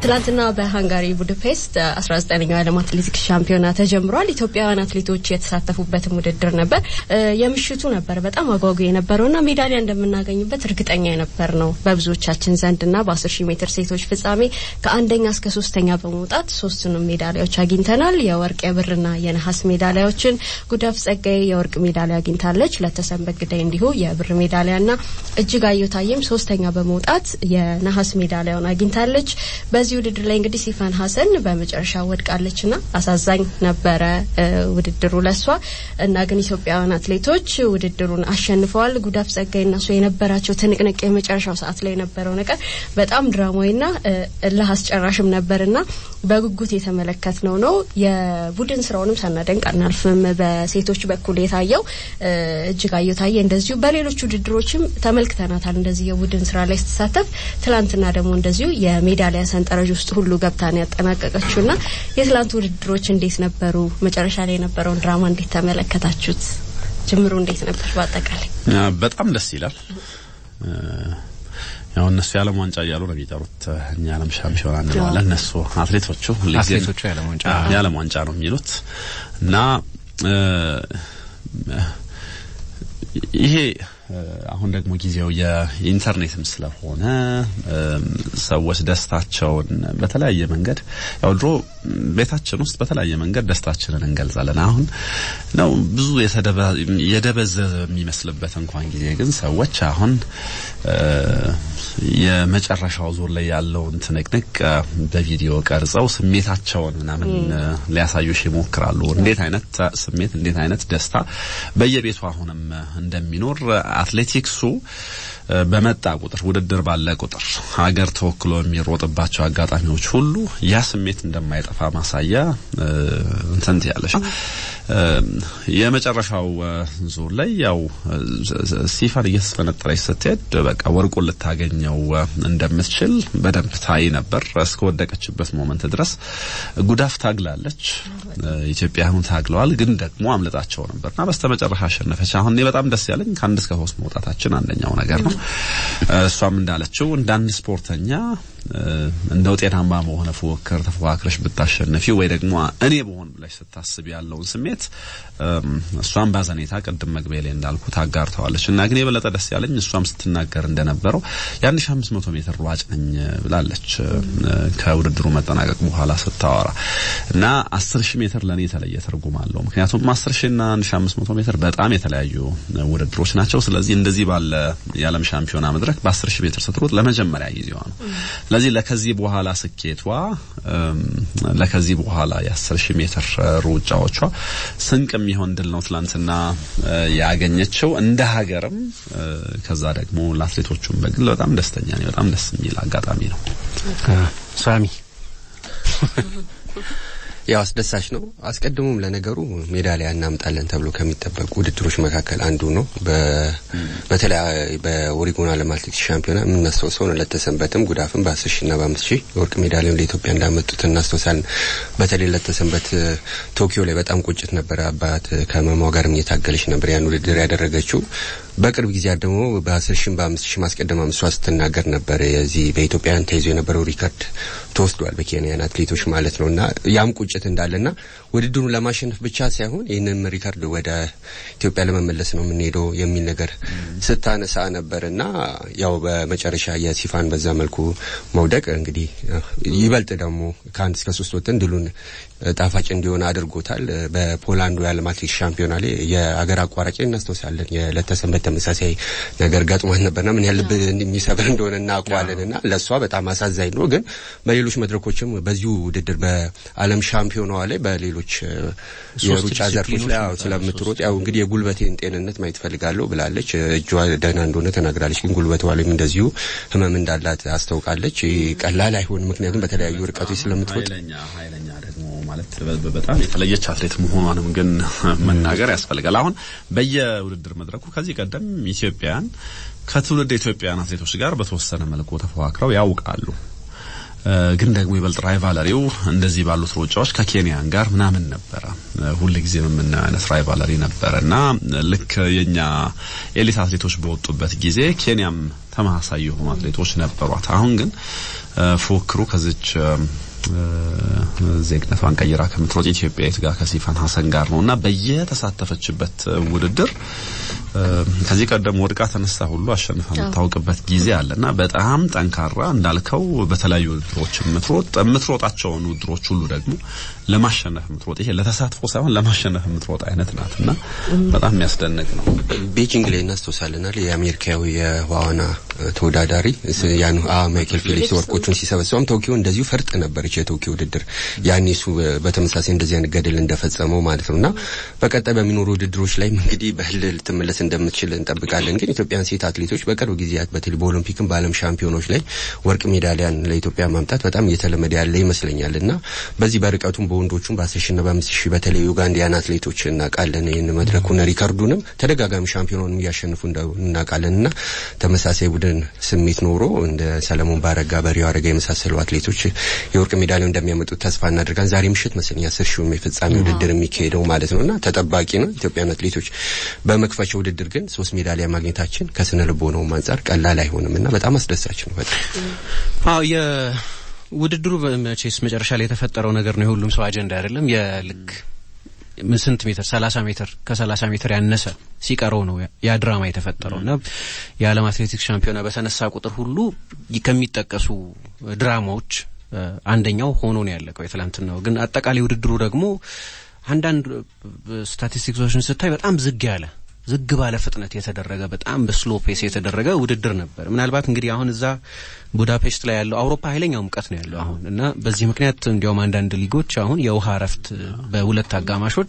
ትላንትና በሃንጋሪ ቡድፔስት 19ኛው የዓለም አትሌቲክስ ሻምፒዮና ተጀምሯል። ኢትዮጵያውያን አትሌቶች የተሳተፉበትም ውድድር ነበር። የምሽቱ ነበር በጣም አጓጊ የነበረውና ሜዳሊያ እንደምናገኝበት እርግጠኛ የነበር ነው በብዙዎቻችን ዘንድና በ10 ሺህ ሜትር ሴቶች ፍጻሜ ከአንደኛ እስከ ሶስተኛ በመውጣት ሶስቱንም ሜዳሊያዎች አግኝተናል። የወርቅ የብርና የነሐስ ሜዳሊያዎችን ጉዳፍ ጸጋይ የወርቅ ሜዳሊያ አግኝታለች። ለተሰንበት ግዳይ እንዲሁ የብር ሜዳሊያና እጅጋየሁ ታዬም ሶስተኛ በመውጣት የነሐስ ሜዳሊያውን አግኝታለች። በዚህ ውድድር ላይ እንግዲህ ሲፋን ሀሰን በመጨረሻ ወድቃለችና አሳዛኝ ነበረ ውድድሩ ለሷ እና ግን ኢትዮጵያውያን አትሌቶች ውድድሩን አሸንፈዋል። ጉዳፍ ጸጋይ እና እሷ የነበራቸው ትንቅንቅ የመጨረሻው ሰዓት ላይ የነበረው ነገር በጣም ድራማዊና እልህ አስጨራሽም ነበርና በጉጉት የተመለከትነው ነው። የቡድን ስራውንም ሳናደንቅ አናልፍም። በሴቶች በኩል የታየው እጅጋየሁ ታዬ እንደዚሁ በሌሎች ውድድሮችም ተመልክተናታል። እንደዚህ የቡድን ስራ ላይ ስትሳተፍ ትላንትና ደግሞ እንደዚሁ የሜዳሊያ ሰንጠረዥ ውስጥ ሁሉ ገብታን ያጠናቀቀችውና የትላንት ውድድሮች እንዴት ነበሩ? መጨረሻ ላይ የነበረውን ድራማ እንዴት ተመለከታችሁት? ጅምሩ እንዴት ነበር? በአጠቃላይ በጣም ደስ ይላል። ያው እነሱ የዓለም ዋንጫ እያሉ ነው የሚጠሩት፣ እኛ ዓለም ሻምፒዮና እንለዋለን። እነሱ አትሌቶቹ አትሌቶቹ የዓለም ዋንጫ የዓለም ዋንጫ ነው የሚሉት እና ይሄ አሁን ደግሞ ጊዜው የኢንተርኔትም ስለሆነ ሰዎች ደስታቸውን በተለያየ መንገድ ያው ድሮ ቤታችን ውስጥ በተለያየ መንገድ ደስታችንን እንገልጻለን። አሁን ነው ብዙ የደበዘዘ የሚመስልበት እንኳን ጊዜ ግን ሰዎች አሁን የመጨረሻው ዙር ላይ ያለውን ትንቅንቅ በቪዲዮ ቀርጸው ስሜታቸውን ምናምን ሊያሳዩሽ ይሞክራሉ። እንዴት አይነት ስሜት እንዴት አይነት ደስታ በየቤቱ አሁንም እንደሚኖር አትሌቲክሱ በመጣ ቁጥር ውድድር ባለ ቁጥር ሀገር ተወክሎ የሚሮጥባቸው አጋጣሚዎች ሁሉ ያ ስሜት እንደማይጠፋ ማሳያ እንትን ያለሽ የመጨረሻው ዙር ላይ ያው ሲፋን እየተስፈነጠረች ስትሄድ በቃ ወርቁን ልታገኘው እንደምትችል በደንብ ታይ ነበር። እስከወደቀችበት ሞመንት ድረስ ጉዳፍ ታግላለች። ኢትዮጵያውያኑ ታግለዋል፣ ግን ደግሞ አምልጣቸው ነበርና በስተመጨረሻ አሸነፈች። አሁን እኔ በጣም ደስ ያለኝ ከአንድ እስከ ሶስት መውጣታችን አንደኛው ነገር ነው። እሷም እንዳለችው እንደ አንድ ስፖርተኛ እንደ ውጤታማ በሆነ ፉክክር ተፎካክረሽ ብታሸንፊ ወይ ደግሞ እኔ በሆን ብለሽ ስታስብ ያለውን ስሜት እሷም ባዘኔታ ቅድም መግቢያ ላይ እንዳልኩ ታጋርተዋለች እና ግን የበለጠ ደስ ያለኝ እሷም ስትናገር እንደነበረው የአንድ ሺ አምስት መቶ ሜትር ሯጭ ነኝ ብላለች ከውድድሩ መጠናቀቅ በኋላ ስታወራ እና አስር ሺህ ሜትር ለእኔ የተለየ ትርጉም አለው። ምክንያቱም አስር ሺህ ና አንድ ሺ አምስት መቶ ሜትር በጣም የተለያዩ ውድድሮች ናቸው። ስለዚህ እንደዚህ ባለ የዓለም ሻምፒዮና መድረክ በአስር ሺህ ሜትር ስትሮጥ ለመጀመሪያ ጊዜዋ ነው። ስለዚህ ለከዚህ በኋላ ስኬቷ ለከዚህ በኋላ የአስር ሺህ ሜትር ሩጫዎቿ ስንቅ የሚሆን ድል ነው ትላንትና ያገኘችው እንደ ሀገርም። ከዛ ደግሞ ለአትሌቶቹም በግል በጣም ደስተኛ ነኝ። በጣም ደስ የሚል አጋጣሚ ነው። ሳሚ ያው አስደሳች ነው። አስቀድሞም ለነገሩ ሜዳሊያ እናምጣለን ተብሎ ከሚጠበቁ ውድድሮች መካከል አንዱ ነው። በተለይ በኦሪጎን ዓለም አትሌቲክስ ሻምፒዮና የምናስታውሰው ነው። ለተሰንበትም ጉዳፍም በአስር ሺ ና በአምስት ሺህ የወርቅ ሜዳሊያን ለኢትዮጵያ እንዳመጡት እናስታውሳለን። በተለይ ለተሰንበት ቶኪዮ ላይ በጣም ቁጭት ነበረ። አባት ከመሟ ጋርም እየታገለች ነበር ያን ውድድር ያደረገችው። በቅርብ ጊዜያት ደግሞ በአስር ሺም በአምስት ሺ ማስቀደም አምስቷ ስትናገር ነበር። የዚህ በኢትዮጵያውያን ተይዞ የነበረው ሪከርድ ተወስዷል በኬንያን አትሌቶች ማለት ነው እና ያም ቁጭት እንዳለና ውድድሩን ለማሸነፍ ብቻ ሳይሆን ይህንን ሪከርድ ወደ ኢትዮጵያ ለመመለስ ነው የምንሄደው የሚል ነገር ስታነሳ ነበር እና ያው በመጨረሻ የሲፋን በዛ መልኩ መውደቅ እንግዲህ ይበልጥ ደግሞ ከአንድ እስከ ሶስት ወጥን ድሉን ጣፋጭ እንዲሆን አድርጎታል። በፖላንዱ የዓለም አትሌቲክስ ሻምፒዮና ላይ የአገር አቋራጭ እናስታውሳለን። የለተሰንበት ተመሳሳይ ነገር ገጥሟት ነበርና ምን ያህል ልብ የሚሰብር እንደሆነ እናውቀዋለን እና ለእሷ በጣም አሳዛኝ ነው። ግን በሌሎች መድረኮችም በዚሁ ውድድር በዓለም ሻምፒዮናዋ ላይ በሌሎች የሩጫ ዘርፎች ላይ ስለምትሮጥ ያው እንግዲህ የጉልበቴን ጤንነት ማየት ፈልጋለሁ ብላለች። እጇ ደህና እንደሆነ ተናግራለች። ግን ጉልበቷ ላይም እንደዚሁ ህመም እንዳላት አስታውቃለች። ቀላል አይሆንም፣ ምክንያቱም በተለያዩ ርቀቶች ስለምትሮጥ ኃይለኛ ደግሞ ማለት በጣም የተለየች አትሌት መሆኗንም ግን መናገር ያስፈልጋል። አሁን በየውድድር መድረኩ ከዚህ ቀደም ኢትዮጵያን ከትውልድ ኢትዮጵያውያን አትሌቶች ጋር በተወሰነ መልኩ ተፎካክረው ያውቃሉ። ግን ደግሞ ይበልጥ ራይቫለሪው እንደዚህ ባሉት ሩጫዎች ከኬንያን ጋር ምናምን ነበረ። ሁል ጊዜ የምናየው አይነት ራይቫለሪ ነበረ እና ልክ የኛ ኤሊት አትሌቶች በወጡበት ጊዜ ኬንያም ተመሳሳይ የሆኑ አትሌቶች ነበሯት። አሁን ግን ፉክክሩ ከዚች ዜግነቷን ቀይራ ከምትሮጥ ኢትዮጵያዊት ጋር ከሲፋን ሀሰን ጋር ነው እና በየተሳተፈችበት ውድድር ከዚህ ቀደም ወድቃ ተነሳ ሁሉ አሸንፋ የምታውቅበት ጊዜ አለና በጣም ጠንካራ እንዳልከው በተለያዩ ውድድሮች የምትሮጥ የምትሮጣቸውን ውድድሮች ሁሉ ደግሞ ለማሸነፍ የምትሮጥ ይሄ ለተሳትፎ ሳይሆን ለማሸነፍ የምትሮጥ አይነት ናትና በጣም የሚያስደንቅ ነው። ቤጂንግ ላይ እናስታውሳለናል። የአሜሪካዊ የዋና ተወዳዳሪ ያን ማይክል ፊሊፕስ ወርቆቹን ሲሰበስበም ቶኪዮ እንደዚሁ ፈርጥ ነበረች የቶኪዮ ውድድር ያኔ እሱ በተመሳሳይ እንደዚህ አይነት ገድል እንደፈጸመው ማለት ነውና በቀጣይ በሚኖሩ ውድድሮች ላይም እንግዲህ በህል ልትመለስ እንደምትችል እንጠብቃለን። ግን ኢትዮጵያን ሴት አትሌቶች በቅርብ ጊዜያት በተለይ በኦሎምፒክም በዓለም ሻምፒዮኖች ላይ ወርቅ ሜዳሊያን ለኢትዮጵያ ማምጣት በጣም እየተለመደ ያለ ይመስለኛል እና በዚህ በርቀቱም በወንዶቹም በአስር ሺና በአምስት ሺህ በተለይ ዩጋንዲያን አትሌቶች እናውቃለን። ይህን መድረኩን ሪከርዱንም ተደጋጋሚ ሻምፒዮኑንም እያሸንፉ እናውቃለን እና ተመሳሳይ ቡድን ስሜት ኖሮ እንደ ሰለሞን ባረጋ፣ በሪዮ አረጋ የመሳሰሉ አትሌቶች የወርቅ ሜዳሊያው እንደሚያመጡት ተስፋ እናደርጋለን። ዛሬ ምሽት መሰለኝ አስር ሺውም የፍጻሜ ውድድር የሚካሄደው ማለት ነው እና ተጠባቂ ነው። ኢትዮጵያን አትሌቶች በመክፈቻው ውድድር ግን ሶስት ሜዳሊያ ማግኘታችን ከስነ ልቦናውም አንጻር ቀላል አይሆንም እና በጣም አስደሳች ነው። በጣም አዎ የውድድሩ መቼስ መጨረሻ ላይ የተፈጠረው ነገር ነው። የሁሉም ሰው አጀንዳ አይደለም። የልክ ስንት ሜትር ሰላሳ ሜትር ከሰላሳ ሜትር ያነሰ ሲቀረው ነው ያ ድራማ የተፈጠረው እና የዓለም አትሌቲክስ ሻምፒዮና በተነሳ ቁጥር ሁሉ ከሚጠቀሱ ድራማዎች አንደኛው ሆኖ ነው ያለቀው የትላንትናው። ግን አጠቃላይ ውድድሩ ደግሞ አንዳንድ ስታቲስቲክሶችን ስታይ በጣም ዝግ ያለ ዝግ ባለ ፍጥነት የተደረገ በጣም በስሎ ፔስ የተደረገ ውድድር ነበር። ምናልባት እንግዲህ አሁን እዛ ቡዳፔስት ላይ ያለው አውሮፓ ኃይለኛ ሙቀት ነው ያለው አሁን እና በዚህ ምክንያት እንዲያውም አንዳንድ ሊጎች አሁን የውሃ እረፍት በሁለት አጋማሾች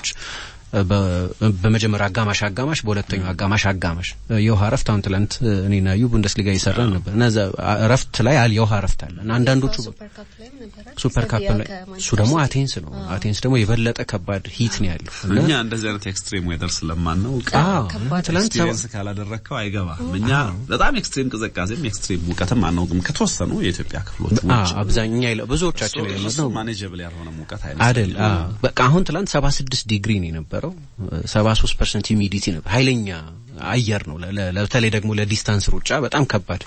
በመጀመሪያው አጋማሽ አጋማሽ በሁለተኛው አጋማሽ አጋማሽ የውሃ እረፍት አሁን ትላንት እኔና ዩ ቡንደስሊጋ እየሰራን ነበር እና እረፍት ላይ አል የውሃ እረፍት አለ እና አንዳንዶቹ ሱፐር ካፕ ላይ እሱ ደግሞ አቴንስ ነው። አቴንስ ደግሞ የበለጠ ከባድ ሂት ነው ያለው። እኛ እንደዚህ አይነት ኤክስትሪም ዌደር ስለማናውቅ ትላንት ኤክስፒሪየንስ ካላደረግከው አይገባም። እኛ በጣም ኤክስትሪም ቅዝቃዜም ኤክስትሪም ሙቀትም አናውቅም ከተወሰኑ የኢትዮጵያ ክፍሎች ውጭ አብዛኛ ብዙዎቻችን የለመድነው ማኔጀብል ያልሆነ ሙቀት አይደል። በቃ አሁን ትላንት 76 ዲግሪ ነው የነበረው። 73 ፐርሰንት ሂሚዲቲ ነበር። ኃይለኛ አየር ነው። በተለይ ደግሞ ለዲስታንስ ሩጫ በጣም ከባድ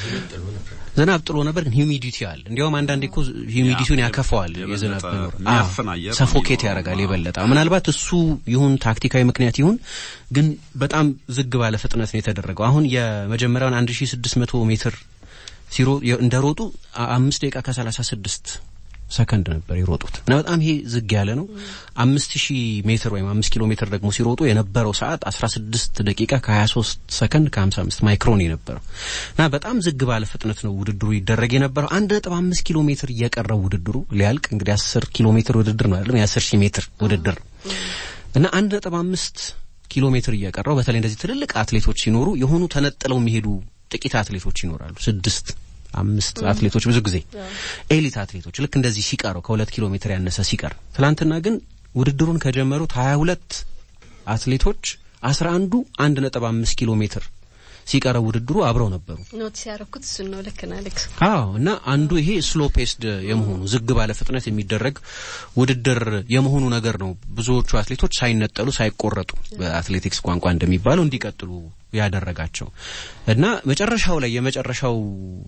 ዝናብ ጥሎ ነበር፣ ግን ሂሚዲቲ አለ። እንዲያውም አንዳንዴ እኮ ሂሚዲቲውን ያከፈዋል። የዝናብ መኖር ሰፎኬት ያደርጋል የበለጠ ምናልባት እሱ ይሁን ታክቲካዊ ምክንያት ይሁን ግን በጣም ዝግ ባለ ፍጥነት ነው የተደረገው። አሁን የመጀመሪያውን 1600 ሜትር ሲሮ እንደሮጡ አምስት ደቂቃ ከሰላሳ ስድስት ሰከንድ ነበር የሮጡት እና በጣም ይሄ ዝግ ያለ ነው። አምስት ሺህ ሜትር ወይም አምስት ኪሎ ሜትር ደግሞ ሲሮጡ የነበረው ሰዓት አስራ ስድስት ደቂቃ ከሀያ ሶስት ሰከንድ ከሀምሳ አምስት ማይክሮን የነበረው እና በጣም ዝግ ባለ ፍጥነት ነው ውድድሩ ይደረግ የነበረው። አንድ ነጥብ አምስት ኪሎ ሜትር እየቀረው ውድድሩ ሊያልቅ እንግዲህ አስር ኪሎ ሜትር ውድድር ነው አይደለም የአስር ሺህ ሜትር ውድድር ነው እና አንድ ነጥብ አምስት ኪሎ ሜትር እየቀረው በተለይ እንደዚህ ትልልቅ አትሌቶች ሲኖሩ የሆኑ ተነጥለው የሚሄዱ ጥቂት አትሌቶች ይኖራሉ። ስድስት አምስት አትሌቶች ብዙ ጊዜ ኤሊት አትሌቶች ልክ እንደዚህ ሲቀረው ከሁለት ኪሎ ሜትር ያነሰ ሲቀር፣ ትላንትና ግን ውድድሩን ከጀመሩት ሀያ ሁለት አትሌቶች አስራ አንዱ አንድ ነጥብ አምስት ኪሎ ሜትር ሲቀረው ውድድሩ አብረው ነበሩ። ኖቲስ ያደረኩት እሱን ነው። ልክ ነህ አሌክስ። አዎ እና አንዱ ይሄ ስሎ ፔስድ የመሆኑ ዝግ ባለ ፍጥነት የሚደረግ ውድድር የመሆኑ ነገር ነው ብዙዎቹ አትሌቶች ሳይነጠሉ ሳይቆረጡ በአትሌቲክስ ቋንቋ እንደሚባለው እንዲቀጥሉ ያደረጋቸው እና መጨረሻው ላይ የመጨረሻው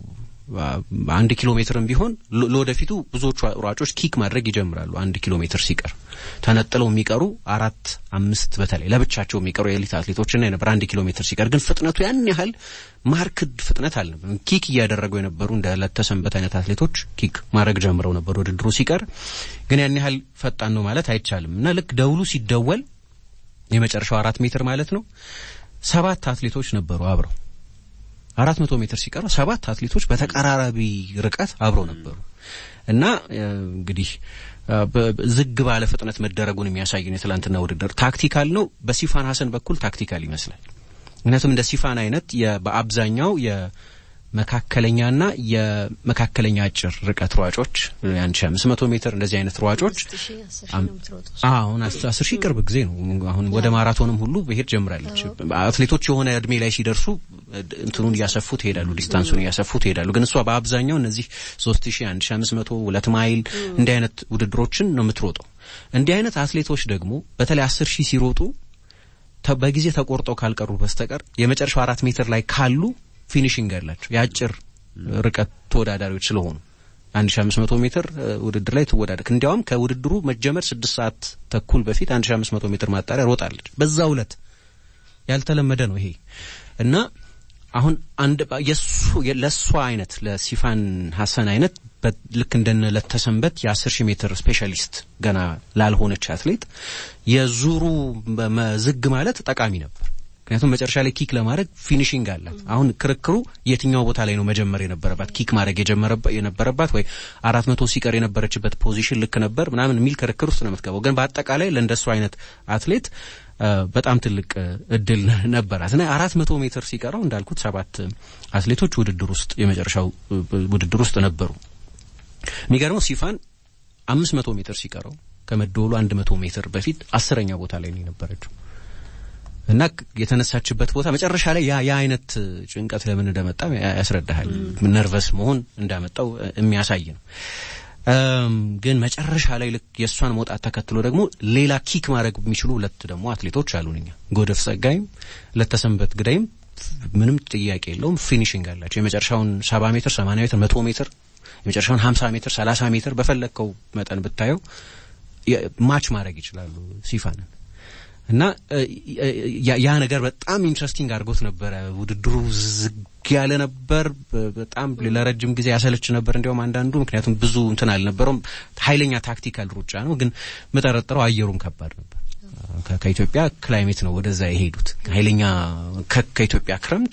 አንድ ኪሎ ሜትርም ቢሆን ለወደፊቱ ብዙዎቹ ሯጮች ኪክ ማድረግ ይጀምራሉ። አንድ ኪሎ ሜትር ሲቀር ተነጥለው የሚቀሩ አራት አምስት በተለይ ለብቻቸው የሚቀሩ የኤሊት አትሌቶችና የነበር አንድ ኪሎ ሜትር ሲቀር ግን ፍጥነቱ ያን ያህል ማርክድ ፍጥነት አልነበረም። ኪክ እያደረጉ የነበሩ እንደ ለተሰንበት አይነት አትሌቶች ኪክ ማድረግ ጀምረው ነበር። ውድድሩ ሲቀር ግን ያን ያህል ፈጣን ነው ማለት አይቻልም እና ልክ ደውሉ ሲደወል የመጨረሻው አራት ሜትር ማለት ነው ሰባት አትሌቶች ነበሩ አብረው አራት መቶ ሜትር ሲቀረው ሰባት አትሌቶች በተቀራራቢ ርቀት አብረው ነበሩ እና እንግዲህ ዝግ ባለ ፍጥነት መደረጉን የሚያሳይ ነው። የትላንትና ውድድር ታክቲካል ነው። በሲፋን ሀሰን በኩል ታክቲካል ይመስላል። ምክንያቱም እንደ ሲፋን አይነት በአብዛኛው የመካከለኛና የመካከለኛ አጭር ርቀት ሯጮች የአንድ ሺ አምስት መቶ ሜትር እንደዚህ አይነት ሯጮች አሁን አስር ሺህ ቅርብ ጊዜ ነው። አሁን ወደ ማራቶንም ሁሉ ብሄድ ጀምራለች። አትሌቶች የሆነ እድሜ ላይ ሲደርሱ እንትኑን እያሰፉት ይሄዳሉ፣ ዲስታንሱን እያሰፉት ይሄዳሉ። ግን እሷ በአብዛኛው እነዚህ 3000፣ 1500፣ ሁለት ማይል እንዲህ አይነት ውድድሮችን ነው የምትሮጠው። እንዲህ አይነት አትሌቶች ደግሞ በተለይ 10 ሺህ ሲሮጡ በጊዜ ተቆርጠው ካልቀሩ በስተቀር የመጨረሻው አራት ሜትር ላይ ካሉ ፊኒሽንግ ያላቸው የአጭር ርቀት ተወዳዳሪዎች ስለሆኑ 1500 ሜትር ውድድር ላይ ትወዳደር። እንዲያውም ከውድድሩ መጀመር ስድስት ሰዓት ተኩል በፊት 1500 ሜትር ማጣሪያ ሮጣለች። በዛው ዕለት ያልተለመደ ነው ይሄ እና አሁን አንድ የሱ ለሷ አይነት ለሲፋን ሀሰን አይነት ልክ እንደነ ለተሰንበት የ10 ሺህ ሜትር ስፔሻሊስት ገና ላልሆነች አትሌት የዙሩ ዝግ ማለት ጠቃሚ ነበር። ምክንያቱም መጨረሻ ላይ ኪክ ለማድረግ ፊኒሽንግ አላት። አሁን ክርክሩ የትኛው ቦታ ላይ ነው መጀመር የነበረባት ኪክ ማድረግ የነበረባት ወይ አራት መቶ ሲቀር የነበረችበት ፖዚሽን ልክ ነበር ምናምን የሚል ክርክር ውስጥ ነው የምትገባው። ግን በአጠቃላይ ለእንደሱ አይነት አትሌት በጣም ትልቅ እድል ነበራት እና አራት መቶ ሜትር ሲቀረው እንዳልኩት ሰባት አትሌቶች ውድድር ውስጥ የመጨረሻው ውድድር ውስጥ ነበሩ። የሚገርመው ሲፋን አምስት መቶ ሜትር ሲቀረው ከመደወሉ አንድ መቶ ሜትር በፊት አስረኛ ቦታ ላይ ነው የነበረችው እና የተነሳችበት ቦታ መጨረሻ ላይ ያ ያ አይነት ጭንቀት ለምን እንደመጣ ያስረዳሃል። ነርቨስ መሆን እንዳመጣው የሚያሳይ ነው። ግን መጨረሻ ላይ ልክ የእሷን መውጣት ተከትሎ ደግሞ ሌላ ኪክ ማድረግ የሚችሉ ሁለት ደግሞ አትሌቶች አሉን እኛ ጎደፍ ጸጋይም ለተሰንበት ግዳይም ምንም ጥያቄ የለውም ፊኒሽንግ አላቸው። የመጨረሻውን ሰባ ሜትር፣ ሰማንያ ሜትር፣ መቶ ሜትር የመጨረሻውን ሀምሳ ሜትር፣ ሰላሳ ሜትር በፈለግከው መጠን ብታየው ማች ማድረግ ይችላሉ ሲፋንን እና ያ ነገር በጣም ኢንትረስቲንግ አድርጎት ነበረ። ውድድሩ ዝግ ያለ ነበር። በጣም ለረጅም ጊዜ ያሰለች ነበር እንዲያውም አንዳንዱ ምክንያቱም ብዙ እንትን አልነበረውም። ኃይለኛ ታክቲካል ሩጫ ነው። ግን የምጠረጥረው አየሩም ከባድ ነበር። ከኢትዮጵያ ክላይሜት ነው ወደዛ የሄዱት ኃይለኛ ከኢትዮጵያ ክረምት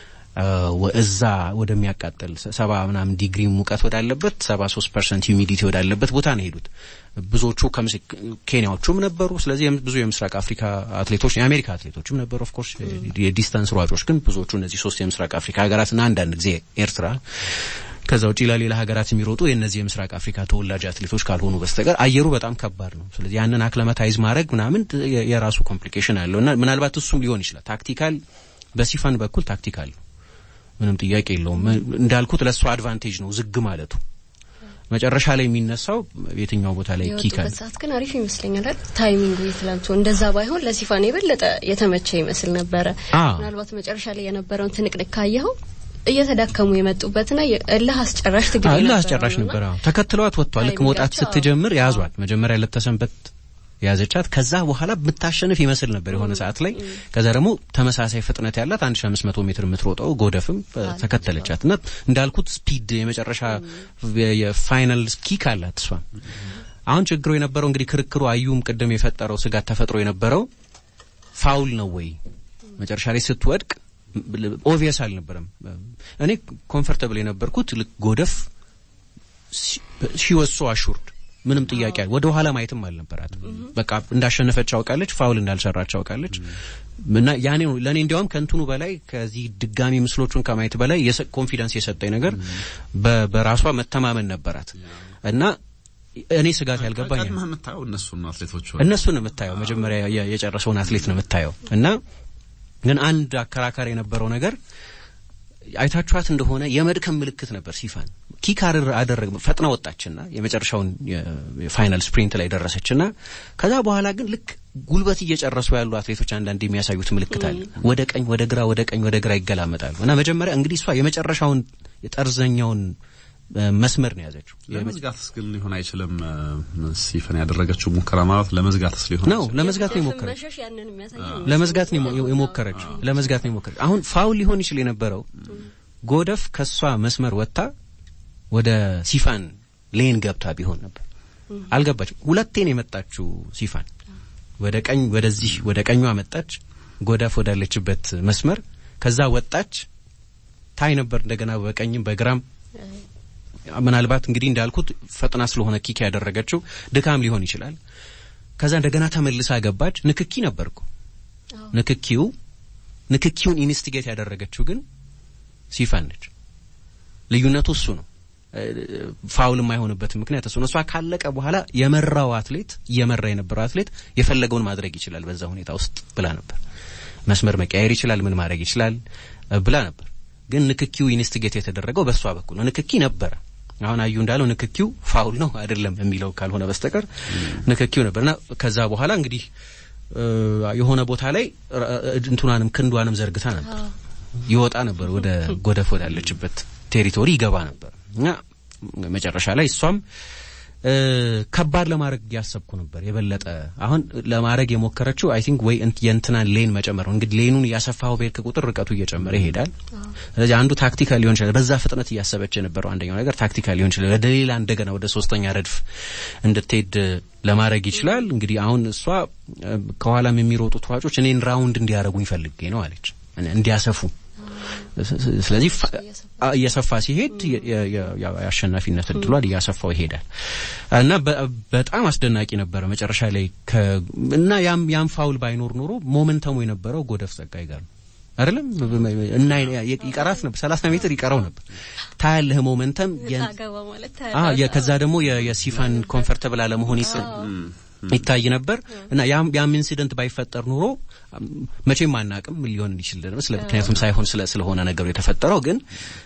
እዛ ወደሚያቃጥል ሰባ ምናምን ዲግሪ ሙቀት ወዳለበት ሰባ ሶስት ፐርሰንት ሂዩሚዲቲ ወዳለበት ቦታ ነው የሄዱት። ብዙዎቹ ኬንያዎቹም ነበሩ። ስለዚህ ብዙ የምስራቅ አፍሪካ አትሌቶች የአሜሪካ አትሌቶችም ነበሩ። ኦፍኮርስ የዲስታንስ ሯጮች ግን ብዙዎቹ እነዚህ ሶስት የምስራቅ አፍሪካ ሀገራትና አንዳንድ ጊዜ ኤርትራ ከዛ ውጪ ለሌላ ሀገራት የሚሮጡ የእነዚህ የምስራቅ አፍሪካ ተወላጅ አትሌቶች ካልሆኑ በስተቀር አየሩ በጣም ከባድ ነው። ስለዚህ ያንን አክለመታይዝ ማድረግ ምናምን የራሱ ኮምፕሊኬሽን አለው እና ምናልባት እሱም ሊሆን ይችላል ታክቲካል በሲፋን በኩል ታክቲካል ነው ምንም ጥያቄ የለውም። እንዳልኩት ለእሱ አድቫንቴጅ ነው ዝግ ማለቱ። መጨረሻ ላይ የሚነሳው የትኛው ቦታ ላይ ኪክ አለ። ሰዓት ግን አሪፍ ይመስለኛል። ታይሚንጉ የትላንቱ እንደዛ ባይሆን ለሲፋን የበለጠ የተመቸ ይመስል ነበረ። ምናልባት መጨረሻ ላይ የነበረውን ትንቅንቅ ካየኸው እየተዳከሙ የመጡበትና እልህ አስጨራሽ ትግል እልህ አስጨራሽ ነበር። ተከትለዋት ወጥቷል። ልክ መውጣት ስትጀምር ያዟት። መጀመሪያ ለተሰንበት ያዘቻት ከዛ በኋላ የምታሸንፍ ይመስል ነበር የሆነ ሰዓት ላይ። ከዛ ደግሞ ተመሳሳይ ፍጥነት ያላት 1500 ሜትር የምትሮጠው ጎደፍም ተከተለቻት እና እንዳልኩት ስፒድ የመጨረሻ የፋይናል ኪክ አላት እሷ። አሁን ችግሩ የነበረው እንግዲህ ክርክሩ አዩም ቅድም የፈጠረው ስጋት ተፈጥሮ የነበረው ፋውል ነው ወይ መጨረሻ ላይ ስትወድቅ ኦቪየስ አልነበረም። እኔ ኮምፈርተብል የነበርኩት ልክ ጎደፍ ሺወሶ አሹርድ ምንም ጥያቄ ወደ ኋላ ማየትም አልነበራት። በቃ እንዳሸነፈች አውቃለች፣ ፋውል እንዳልሰራች አውቃለች። እና ያኔ ነው ለእኔ እንዲያውም ከእንትኑ በላይ ከዚህ ድጋሚ ምስሎቹን ከማየት በላይ ኮንፊደንስ የሰጠኝ ነገር በራሷ መተማመን ነበራት እና እኔ ስጋት ያልገባኝ የምታየው እነሱን አትሌቶች እነሱን የምታየው መጀመሪያ የጨረሰውን አትሌት ነው የምታየው እና ግን አንድ አከራካሪ የነበረው ነገር አይታችኋት እንደሆነ የመድከም ምልክት ነበር። ሲፋን ኪክ አደረግ ፈጥና ወጣችና የመጨረሻውን የፋይናል ስፕሪንት ላይ ደረሰችና ከዛ በኋላ ግን ልክ ጉልበት እየጨረሱ ያሉ አትሌቶች አንዳንድ የሚያሳዩት ምልክት አለ። ወደ ቀኝ፣ ወደ ግራ፣ ወደ ቀኝ፣ ወደ ግራ ይገላመጣሉ እና መጀመሪያ እንግዲህ እሷ የመጨረሻውን የጠርዘኛውን መስመር ነው የያዘችው። ለመዝጋትስ ግን ሊሆን አይችልም። ሲፈን ያደረገችው ሙከራ ማለት ለመዝጋትስ ሊሆን ነው። ለመዝጋት ነው የሞከረችው። ለመዝጋት ነው የሞከረችው። ለመዝጋት ነው የሞከረችው። አሁን ፋውል ሊሆን ይችል የነበረው ጎደፍ ከሷ መስመር ወጥታ ወደ ሲፋን ሌን ገብታ ቢሆን ነበር። አልገባችም። ሁለቴን የመጣችው ሲፋን ወደ ቀኝ ወደዚህ ወደ ቀኟ መጣች፣ ጎደፍ ወዳለችበት መስመር ከዛ ወጣች። ታይ ነበር እንደገና በቀኝም በግራም ምናልባት እንግዲህ እንዳልኩት ፈጥና ስለሆነ ኪክ ያደረገችው ድካም ሊሆን ይችላል። ከዛ እንደገና ተመልሳ ገባች። ንክኪ ነበርኩ ንክኪው ንክኪውን ኢንስቲጌት ያደረገችው ግን ሲፋን ነች። ልዩነቱ እሱ ነው። ፋውል የማይሆንበት ምክንያት እሱ ነው። እሷ ካለቀ በኋላ የመራው አትሌት እየመራ የነበረው አትሌት የፈለገውን ማድረግ ይችላል በዛ ሁኔታ ውስጥ ብላ ነበር። መስመር መቀያየር ይችላል፣ ምን ማድረግ ይችላል ብላ ነበር። ግን ንክኪው ኢንስቲጌት የተደረገው በእሷ በኩል ነው። ንክኪ ነበረ። አሁን አዩ እንዳለው ንክኪው ፋውል ነው አይደለም የሚለው ካልሆነ በስተቀር ንክኪው ነበርና ከዛ በኋላ እንግዲህ የሆነ ቦታ ላይ እንትኗንም ክንዷንም ዘርግታ ነበር ይወጣ ነበር ወደ ጎደፍ ወዳለችበት ቴሪቶሪ ይገባ ነበር እና መጨረሻ ላይ እሷም ከባድ ለማድረግ ያሰብኩ ነበር የበለጠ አሁን ለማድረግ የሞከረችው አይ ቲንክ ወይ የእንትናን ሌን መጨመር ነው። እንግዲህ ሌኑን እያሰፋው በሄድክ ቁጥር ርቀቱ እየጨመረ ይሄዳል። ስለዚህ አንዱ ታክቲካል ሊሆን ይችላል። በዛ ፍጥነት እያሰበች የነበረው አንደኛው ነገር ታክቲካል ሊሆን ይችላል። ወደ ሌላ እንደገና ወደ ሶስተኛ ረድፍ እንድትሄድ ለማድረግ ይችላል። እንግዲህ አሁን እሷ ከኋላም የሚሮጡት ሯጮች እኔን ራውንድ እንዲያደርጉኝ ፈልጌ ነው አለች፣ እንዲያሰፉ ስለዚህ እየሰፋ ሲሄድ የአሸናፊነት እድሏን እያሰፋው ይሄዳል እና በጣም አስደናቂ ነበረ መጨረሻ ላይ እና ያም ያም ፋውል ባይኖር ኖሮ ሞመንተሙ የነበረው ጎደፍ ጸጋይ ጋር ነው አይደለም እና ይቀራት ነበር ሰላሳ ሜትር ይቀረው ነበር ታያለህ ሞመንተም ከዛ ደግሞ የሲፋን ኮንፈርተብል አለመሆን ይታይ ነበር እና ያም ኢንሲደንት ባይፈጠር ኑሮ መቼም አናቅም ምን ሊሆን ይችል ምክንያቱም ሳይሆን ስለሆነ ነገሩ የተፈጠረው ግን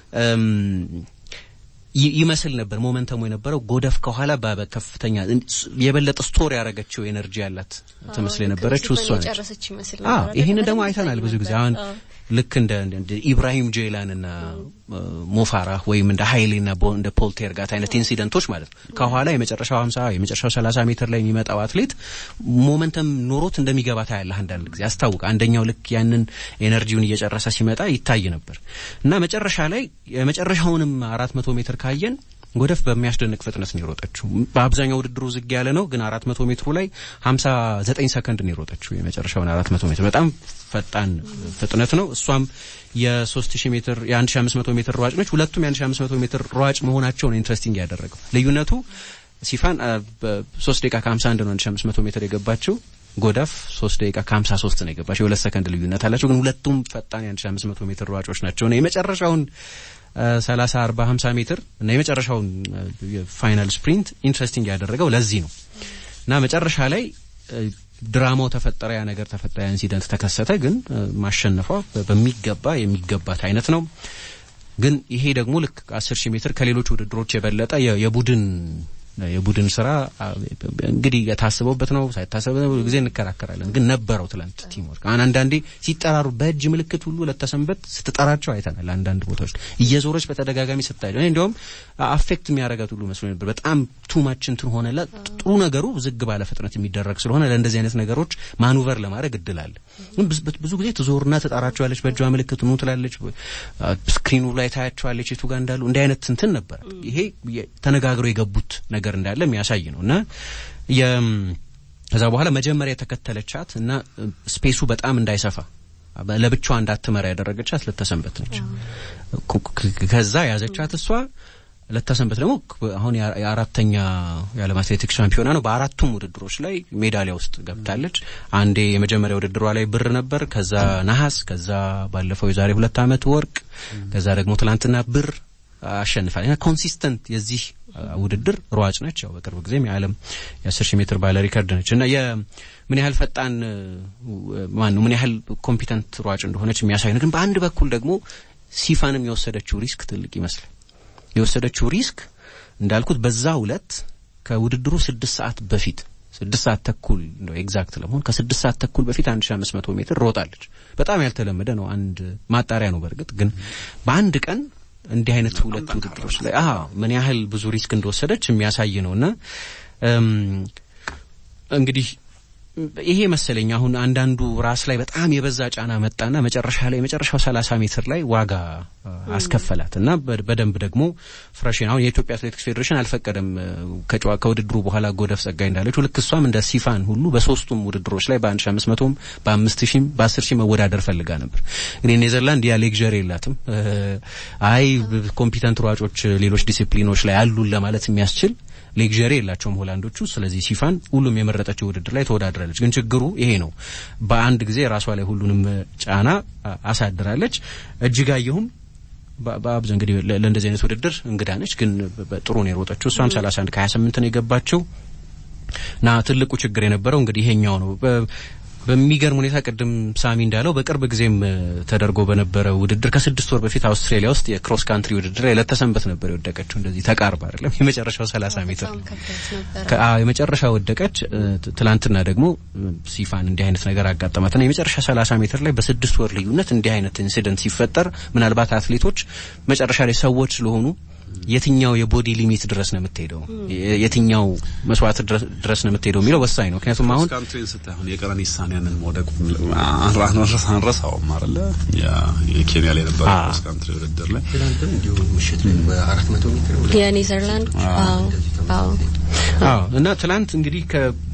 ይመስል ነበር ሞመንተሙ የነበረው ጎደፍ ከኋላ በከፍተኛ የበለጠ ስቶር ያደረገችው ኤነርጂ ያላት ትመስል የነበረችው እሷ ነች። ይህንን ደግሞ አይተናል ብዙ ጊዜ አሁን ልክ እንደ ኢብራሂም ጄላንና ሞፋራህ ወይም እንደ ሀይሌና እንደ ፖልቴርጋት አይነት ኢንሲደንቶች ማለት ነው። ከኋላ የመጨረሻው 50 የመጨረሻው 30 ሜትር ላይ የሚመጣው አትሌት ሞመንተም ኖሮት እንደሚገባ ታያለህ። አንዳንድ ጊዜ ያስታውቃል። አንደኛው ልክ ያንን ኤነርጂውን እየጨረሰ ሲመጣ ይታይ ነበር እና መጨረሻ ላይ የመጨረሻውንም 400 ሜትር ካየን ጎደፍ በሚያስደንቅ ፍጥነት ነው የሮጠችው። በአብዛኛው ውድድሩ ዝግ ያለ ነው፣ ግን 400 ሜትሩ ላይ 59 ሰከንድ ነው የሮጠችው። የመጨረሻውን 400 ሜትር በጣም ፈጣን ፍጥነት ነው። እሷም የ3000 ሜትር የ1500 ሜትር ሯጭ ነች። ሁለቱም የ1500 ሜትር ሯጭ መሆናቸው ነው ኢንትረስቲንግ ያደረገው። ልዩነቱ ሲፋን 3 ደቂቃ ከ51 ነው 1500 ሜትር የገባችው ጎዳፍ 3 ደቂቃ ከ53 ነው የገባቸው። የሁለት ሰከንድ ልዩነት አላቸው፣ ግን ሁለቱም ፈጣን የ1500 ሜትር ሯጮች ናቸው ነው የመጨረሻውን 30 40 50 ሜትር እና የመጨረሻውን ፋይናል ስፕሪንት ኢንትረስቲንግ ያደረገው ለዚህ ነው እና መጨረሻ ላይ ድራማው ተፈጠረ፣ ያ ነገር ተፈጠረ፣ ያ ኢንሲደንት ተከሰተ። ግን ማሸነፏ በሚገባ የሚገባት አይነት ነው። ግን ይሄ ደግሞ ልክ 10 ሺህ ሜትር ከሌሎች ውድድሮች የበለጠ የቡድን የቡድን ስራ እንግዲህ የታስበውበት ነው ሳይታሰበው ጊዜ እንከራከራለን። ግን ነበረው ትላንት ቲምወርክ አሁን አንዳንዴ ሲጠራሩ በእጅ ምልክት ሁሉ ለተሰንበት ስትጠራቸው አይተናል። አንዳንድ ቦታዎች እየዞረች በተደጋጋሚ ስታይ እኔ እንዲያውም አፌክት የሚያደርጋት ሁሉ መስሎ ነበር። በጣም ቱማች እንትን ሆነላ። ጥሩ ነገሩ ዝግ ባለ ፍጥነት የሚደረግ ስለሆነ ለእንደዚህ አይነት ነገሮች ማኑቨር ለማድረግ እድል አለ። ግን ብዙ ጊዜ ትዞርና ትጠራቸዋለች፣ በእጇ ምልክት ኑ ትላለች፣ ስክሪኑ ላይ ታያቸዋለች የቱ ጋር እንዳሉ። እንዲህ አይነት እንትን ነበር። ይሄ ተነጋግረው የገቡት ነገር እንዳለ የሚያሳይ ነው እና ከዛ በኋላ መጀመሪያ የተከተለቻት እና ስፔሱ በጣም እንዳይሰፋ ለብቻዋ እንዳትመራ ያደረገቻት ለተሰንበት ነች። ከዛ ያዘቻት እሷ ለተሰንበት ደግሞ አሁን የአራተኛ የዓለም አትሌቲክስ ሻምፒዮና ነው። በአራቱም ውድድሮች ላይ ሜዳሊያ ውስጥ ገብታለች። አንዴ የመጀመሪያ ውድድሯ ላይ ብር ነበር፣ ከዛ ነሐስ፣ ከዛ ባለፈው የዛሬ ሁለት ዓመት ወርቅ፣ ከዛ ደግሞ ትላንትና ብር አሸንፋል እና ኮንሲስተንት የዚህ ውድድር ሯጭ ነች። ያው በቅርብ ጊዜም የዓለም የአስር ሺህ ሜትር ባለ ሪከርድ ነች እና ምን ያህል ፈጣን ማን ነው ምን ያህል ኮምፒተንት ሯጭ እንደሆነች የሚያሳይ ነው። ግን በአንድ በኩል ደግሞ ሲፋንም የወሰደችው ሪስክ ትልቅ ይመስላል። የወሰደችው ሪስክ እንዳልኩት በዛ ሁለት ከውድድሩ ስድስት ሰዓት በፊት ስድስት ሰዓት ተኩል እንደው ኤግዛክት ለመሆን ከስድስት ሰዓት ተኩል በፊት አንድ ሺ አምስት መቶ ሜትር ሮጣለች። በጣም ያልተለመደ ነው። አንድ ማጣሪያ ነው። በእርግጥ ግን በአንድ ቀን እንዲህ አይነት ሁለት ውድድሮች ላይ አዎ ምን ያህል ብዙ ሪስክ እንደወሰደች የሚያሳይ ነውና እንግዲህ ይሄ መሰለኝ አሁን አንዳንዱ ራስ ላይ በጣም የበዛ ጫና መጣና መጨረሻ ላይ የመጨረሻው ሰላሳ ሜትር ላይ ዋጋ አስከፈላት እና በደንብ ደግሞ ፍሬሽን አሁን የኢትዮጵያ አትሌቲክስ ፌዴሬሽን አልፈቀደም ከውድድሩ በኋላ ጎደፍ ጸጋይ እንዳለችው ልክ እሷም እንደ ሲፋን ሁሉ በሶስቱም ውድድሮች ላይ በአንድ ሺ አምስት መቶም በአምስት ሺም በአስር ሺህ መወዳደር ፈልጋ ነበር። እንግዲህ ኔዘርላንድ ያ ሌክዠሪ የላትም። አይ ኮምፒተንት ሯጮች ሌሎች ዲሲፕሊኖች ላይ አሉን ለማለት የሚያስችል ሌክዠሪ የላቸውም ሆላንዶቹ። ስለዚህ ሲፋን ሁሉም የመረጠችው ውድድር ላይ ተወዳድራለች። ግን ችግሩ ይሄ ነው። በአንድ ጊዜ ራሷ ላይ ሁሉንም ጫና አሳድራለች። እጅጋየሁም በአብዛኛው እንግዲህ ለእንደዚህ አይነት ውድድር እንግዳ ነች፣ ግን ጥሩ ነው የሮጠችው። እሷም 31 ከ28 ነው የገባችው እና ትልቁ ችግር የነበረው እንግዲህ ይሄኛው ነው። በሚገርም ሁኔታ ቅድም ሳሚ እንዳለው በቅርብ ጊዜም ተደርጎ በነበረ ውድድር ከስድስት ወር በፊት አውስትራሊያ ውስጥ የክሮስ ካንትሪ ውድድር ላይ ለተሰንበት ነበር የወደቀችው። እንደዚህ ተቃርባ አይደለም የመጨረሻው 30 ሜትር የመጨረሻ ወደቀች። ትላንትና ደግሞ ሲፋን እንዲህ አይነት ነገር አጋጠማትና የመጨረሻ 30 ሜትር ላይ በስድስት ወር ልዩነት እንዲህ አይነት ኢንሲደንት ሲፈጠር ምናልባት አትሌቶች መጨረሻ ላይ ሰዎች ስለሆኑ የትኛው የቦዲ ሊሚት ድረስ ነው የምትሄደው፣ የትኛው መስዋዕት ድረስ ነው የምትሄደው የሚለው ወሳኝ ነው። ምክንያቱም አሁን ካንትሪን ስታይ አሁን የቀነኒሳን ያንን መውደቅ አንረሳውም አይደለ? የኬንያ ላይ የነበረ ክሮስ ካንትሪ ውድድር ላይ ትናንትም እንዲሁ ምሽት ላይ በአራት መቶ ሜትር የኔዘርላንድ አዎ አዎ አዎ እና ትላንት እንግዲህ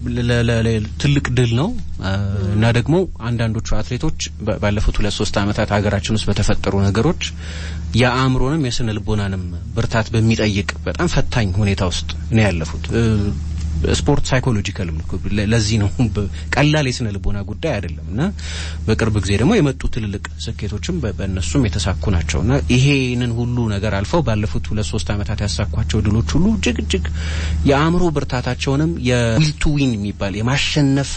ትልቅ ድል ነው እና ደግሞ አንዳንዶቹ አትሌቶች ባለፉት ሁለት ሶስት ዓመታት ሀገራችን ውስጥ በተፈጠሩ ነገሮች የአእምሮንም የስነ ልቦናንም ብርታት በሚጠይቅ በጣም ፈታኝ ሁኔታ ውስጥ ነው ያለፉት። ስፖርት ሳይኮሎጂካልም ለዚህ ነው ቀላል የስነ ልቦና ጉዳይ አይደለም እና በቅርብ ጊዜ ደግሞ የመጡ ትልልቅ ስኬቶችም በእነሱም የተሳኩ ናቸው እና ይሄንን ሁሉ ነገር አልፈው ባለፉት ሁለት ሶስት ዓመታት ያሳኳቸው ድሎች ሁሉ እጅግ እጅግ የአእምሮ ብርታታቸውንም የዊል ቱ ዊን የሚባል የማሸነፍ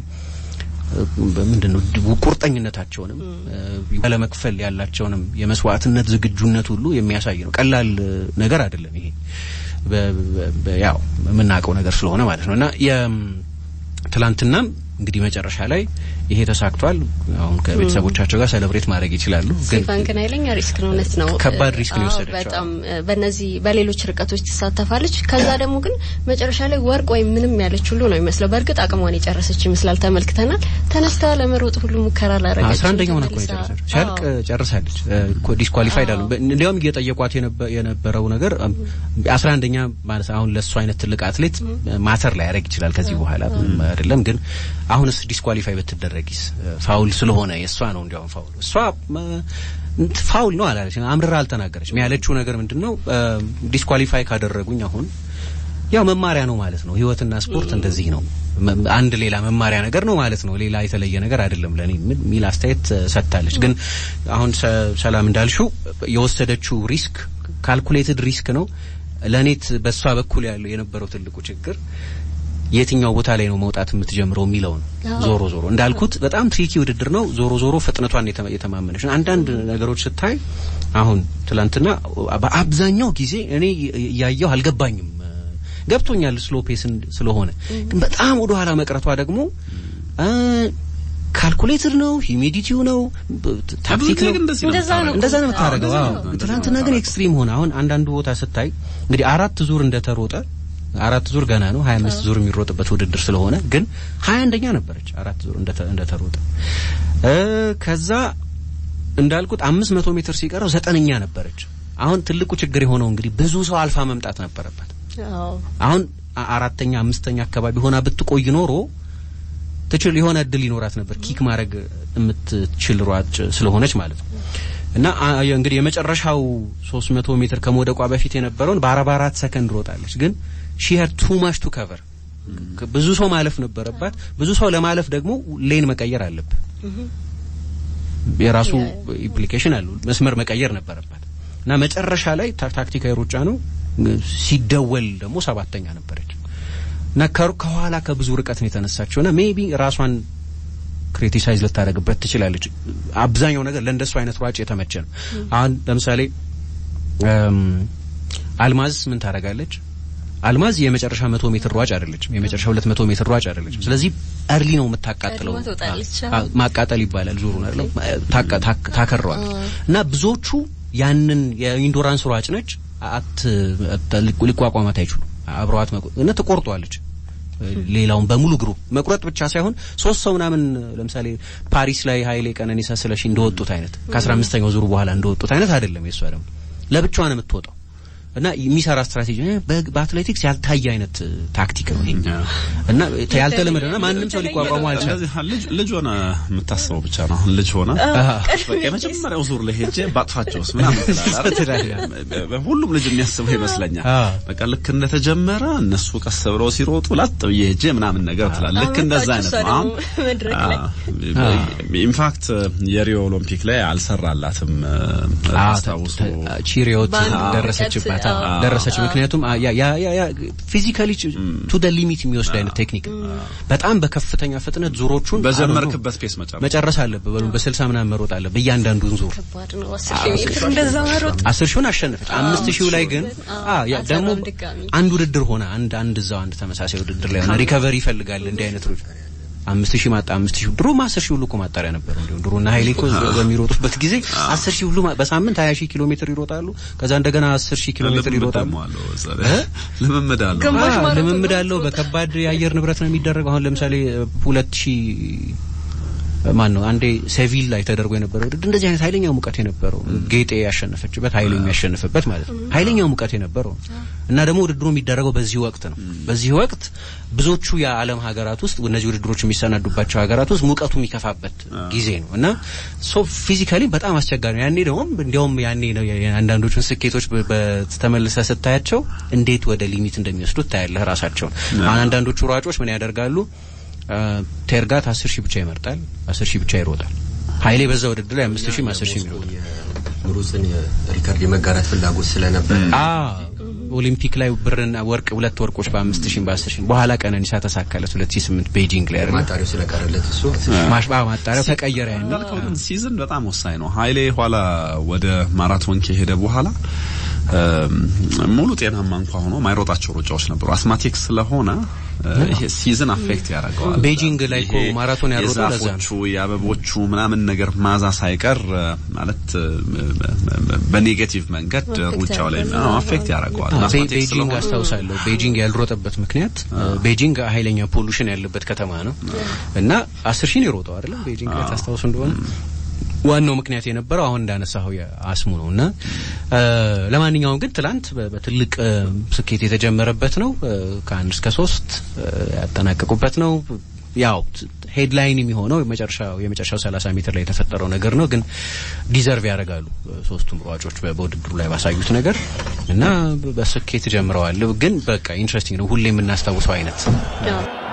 ምንድን ነው ቁርጠኝነታቸውንም ለመክፈል ያላቸውንም የመስዋዕትነት ዝግጁነት ሁሉ የሚያሳይ ነው። ቀላል ነገር አይደለም ይሄ ያው የምናውቀው ነገር ስለሆነ ማለት ነው እና የትላንትናም እንግዲህ መጨረሻ ላይ ይሄ ተሳክቷል። አሁን ከቤተሰቦቻቸው ጋር ሴሌብሬት ማድረግ ይችላሉ። ሲፋን ግን ኃይለኛ ሪስክ ነው። እውነት ነው። ከባድ ሪስክ ነው የወሰደችው። በጣም በእነዚህ በሌሎች ርቀቶች ትሳተፋለች። ከዛ ደግሞ ግን መጨረሻ ላይ ወርቅ ወይም ምንም ያለች ሁሉ ነው የሚመስለው። በእርግጥ አቅሟን የጨረሰች ይመስላል። ተመልክተናል። ተነስታ ለመሮጥ ሁሉ ሙከራ ላረገች አስራ አንደኛ ሆና እኮ የጨረሰችው ሲያልቅ ጨርሳለች። ዲስኳሊፋይድ አሉ። እንዲያውም እየጠየቋት የነበረው ነገር አስራ አንደኛ ማለት አሁን ለእሱ አይነት ትልቅ አትሌት ማተር ላይ ያደርግ ይችላል ከዚህ በኋላ አይደለም ግን አሁንስ ዲስኳሊፋይ ብትደረጊስ ፋውል ስለሆነ የእሷ ነው እንዲያውም ፋውል እሷ ፋውል ነው አላለች አምርራ አልተናገረችም ያለችው ነገር ምንድን ነው ዲስኳሊፋይ ካደረጉኝ አሁን ያው መማሪያ ነው ማለት ነው ህይወትና ስፖርት እንደዚህ ነው አንድ ሌላ መማሪያ ነገር ነው ማለት ነው ሌላ የተለየ ነገር አይደለም ለኔ ሚል አስተያየት ሰጥታለች ግን አሁን ሰላም እንዳልሽው የወሰደችው ሪስክ ካልኩሌትድ ሪስክ ነው ለኔት በእሷ በኩል ያለው የነበረው ትልቁ ችግር የትኛው ቦታ ላይ ነው መውጣት የምትጀምረው የሚለው ነው። ዞሮ ዞሮ እንዳልኩት በጣም ትሪኪ ውድድር ነው። ዞሮ ዞሮ ፍጥነቷን የተማመነች ነው። አንዳንድ ነገሮች ስታይ አሁን ትላንትና በአብዛኛው ጊዜ እኔ እያየሁ አልገባኝም። ገብቶኛል ስሎ ፔስን ስለሆነ ግን በጣም ወደ ኋላ መቅረቷ ደግሞ ካልኩሌትድ ነው፣ ሂሚዲቲው ነው፣ ታክቲክ ነው። እንደዛ ነው የምታደርገው። ትናንትና ግን ኤክስትሪም ሆነ። አሁን አንዳንዱ ቦታ ስታይ እንግዲህ አራት ዙር እንደተሮጠ አራት ዙር ገና ነው። 25 ዙር የሚሮጥበት ውድድር ስለሆነ ግን 21ኛ ነበረች አራት ዙር እንደተሮጠ። ከዛ እንዳልኩት 500 ሜትር ሲቀረው ዘጠነኛ ነበረች። አሁን ትልቁ ችግር የሆነው እንግዲህ ብዙ ሰው አልፋ መምጣት ነበረበት። አሁን አራተኛ አምስተኛ አካባቢ ሆና ብትቆይ ኖሮ ትችል የሆነ እድል ይኖራት ነበር ኪክ ማድረግ የምትችል ሯጭ ስለሆነች ማለት ነው። እና እንግዲህ የመጨረሻው 300 ሜትር ከመውደቋ በፊት የነበረውን በ44 ሰከንድ ሮጣለች ግን ሺ ሀድ ቱ ማች ቱ ከቨር ብዙ ሰው ማለፍ ነበረባት። ብዙ ሰው ለማለፍ ደግሞ ሌን መቀየር አለብህ። የራሱ ኢምፕሊኬሽን አለው። መስመር መቀየር ነበረባት እና መጨረሻ ላይ ታክቲካዊ ሩጫ ነው። ሲደወል ደግሞ ሰባተኛ ነበረች እና ከኋላ ከብዙ ርቀት ነው የተነሳችው እና ሜቢ ራሷን ክሪቲሳይዝ ልታደርግበት ትችላለች። አብዛኛው ነገር ለእንደሱ አይነት ሯጭ የተመቸ ነው። አሁን ለምሳሌ አልማዝ ምን ታደርጋለች? አልማዝ የመጨረሻ መቶ ሜትር ሯጭ አይደለችም። የመጨረሻ ሁለት መቶ ሜትር ሯጭ አይደለችም። ስለዚህ እርሊ ነው የምታቃጥለው። ማቃጠል ይባላል ዙሩን አይደለም ታከረዋል። እና ብዙዎቹ ያንን የኢንዱራንስ ሯጭ ነች አት ሊቋቋማት አይችሉም። አብረዋት እና ትቆርጧለች። ሌላውን በሙሉ ግሩፕ መቁረጥ ብቻ ሳይሆን ሶስት ሰው ምናምን ለምሳሌ ፓሪስ ላይ ኃይሌ ቀነኒሳ ስለሺ እንደወጡት አይነት ከአስራ አምስተኛው ዙሩ በኋላ እንደወጡት አይነት አይደለም። የሷ ደግሞ ለብቻዋ ነው የምትወጣው እና የሚሰራ ስትራቴጂ በአትሌቲክስ ያልታየ አይነት ታክቲክ ነው ይሄ እና ያልተለመደና ማንም ሰው ሊቋቋሙ አልቻለም። ልጅ ሆነ የምታስበው ብቻ ነው። አሁን ልጅ ሆነ በቃ የመጀመሪያው ዙር ላይ ሄጄ ባጥፋቸውስ ምናምን ትላለህ። ሁሉም ልጅ የሚያስበው ይመስለኛል። በቃ ልክ እንደተጀመረ እነሱ ቀስ ብለው ሲሮጡ ላጥ ብዬ ሄጄ ምናምን ነገር ትላለህ። ልክ እንደዛ አይነት ነው። አሁን ኢንፋክት የሪዮ ኦሎምፒክ ላይ አልሰራላትም። አስታውሱ ቺሪዮት ደረሰችባት ቦታ ደረሰች። ምክንያቱም ፊዚካሊ ቱ ደ ሊሚት የሚወስድ አይነት ቴክኒክ በጣም በከፍተኛ ፍጥነት ዙሮቹን በጀመርክበት ፔስ መጨረስ መጨረስ አለብህ። በሉ በስልሳ ምናምን መሮጥ አለብህ እያንዳንዱን ዙር ከባድ ነው። አስር ሺህ ሜትር እንደዛ መሮጥ አስር ሺውን አሸነፈች። አምስት ሺው ላይ ግን አ ያ ደግሞ ድጋሚ አንድ ውድድር ሆነ አንድ አንድ እዛው አንድ ተመሳሳይ ውድድር ላይ ሆነ ሪከቨሪ ይፈልጋል እንዲህ አይነት ሩጫ አምስት ሺህ ማጣ አምስት ሺህ ድሮ አስር ሺህ ሁሉ እኮ ማጣሪያ ነበሩ። እንዲሁም ድሮ እና ኃይሌ እኮ በሚሮጡበት ጊዜ አስር ሺህ ሁሉ በሳምንት ሀያ ሺህ ኪሎ ሜትር ይሮጣሉ። ከዛ እንደገና አስር ሺህ ኪሎ ሜትር ይሮጣሉ። ልምምድ አለው። ግማሽ አዎ፣ ማራቶን ልምምድ አለው። በከባድ የአየር ንብረት ነው የሚደረገው። አሁን ለምሳሌ ሁለት ሺህ ማን ነው አንዴ ሴቪል ላይ ተደርጎ የነበረው ውድድር እንደዚህ አይነት ኃይለኛ ሙቀት የነበረው ጌጤ ያሸነፈችበት ኃይሌ የሚያሸንፍበት ማለት ነው። ኃይለኛ ሙቀት የነበረው እና ደግሞ ውድድሩ የሚደረገው በዚህ ወቅት ነው። በዚህ ወቅት ብዙዎቹ የዓለም ሀገራት ውስጥ እነዚህ ውድድሮች የሚሰናዱባቸው ሀገራት ውስጥ ሙቀቱ የሚከፋበት ጊዜ ነው እና ሶ ፊዚካሊ በጣም አስቸጋሪ ነው። ያኔ ደግሞ እንዲያውም ያኔ ነው የአንዳንዶቹን ስኬቶች በ- በተመልሰ ስታያቸው እንዴት ወደ ሊሚት እንደሚወስዱት ታያለህ ራሳቸውን። አሁን አንዳንዶቹ ሯጮች ምን ያደርጋሉ? አ፣ ቴርጋት አስር ሺህ ብቻ ይመርጣል፣ አስር ሺህ ብቻ ይሮጣል። ኃይሌ በዛ ውድድር ላይ አምስት ሺህም አስር ሺህም ይሮጣል። የሩስን ሪከርድ የመጋራት ፍላጎት ስለነበር አ ኦሊምፒክ ላይ ብርና ወርቅ ሁለት ወርቆች በአምስት ሺህ በአስር ሺህ በኋላ ቀነኒሳ ተሳካለት ሁለት ሺህ ስምንት ቤጂንግ ላይ አይደል ማጣሪያው ስለቀረለት እሱ ማሽባ ማጣሪያው ተቀየረ ያንን እንዳልከው ግን ሲዝን በጣም ወሳኝ ነው። ኃይሌ ኋላ ወደ ማራቶን ከሄደ በኋላ እም፣ ሙሉ ጤናማ እንኳ ሆኖ ማይሮጣቸው ሩጫዎች ነበሩ። አስማቲክ ስለሆነ እ፣ ይሄ ሲዝን አፌክት ያደርገዋል። ቤጂንግ ላይ እኮ ይሄ ማራቶን ያሮጠው ለዛ ነው። የዛፎቹ የአበቦቹ ምናምን ነገር ማዛ ሳይቀር እ፣ ማለት እ፣ በኔጌቲቭ መንገድ ሩጫው ላይ አዎ፣ አፌክት ያደርገዋል። ቤ- አስማቲክ ቤጂንግ ስለሆነ አስታውሳለሁ። ቤጂንግ ያልሮጠበት ምክንያት ቤጂንግ ኃይለኛ ፖሉሽን ያለበት ከተማ ነው እና አስር ሺህ ነው የሮጠው አይደለም ቤጂንግ ላይ ታስታውሱ እንደሆነ ዋናው ምክንያት የነበረው አሁን እንዳነሳው የአስሙ ነው እና እ፣ ለማንኛውም ግን ትላንት በ- በትልቅ እ፣ ስኬት የተጀመረበት ነው። እ፣ ከአንድ እስከ ሶስት እ፣ ያጠናቀቁበት ነው። ያው ሄድላይን የሚሆነው የመጨረሻው የመጨረሻው 30 ሜትር ላይ የተፈጠረው ነገር ነው። ግን ዲዘርቭ ያደርጋሉ እ፣ ሶስቱም ሯጮች በ- በውድድሩ ላይ ባሳዩት ነገር እና በ- በስኬት ጀምረዋል። ግን በቃ ኢንትረስቲንግ ነው። ሁሌ የምናስታውሰው አይነት ያው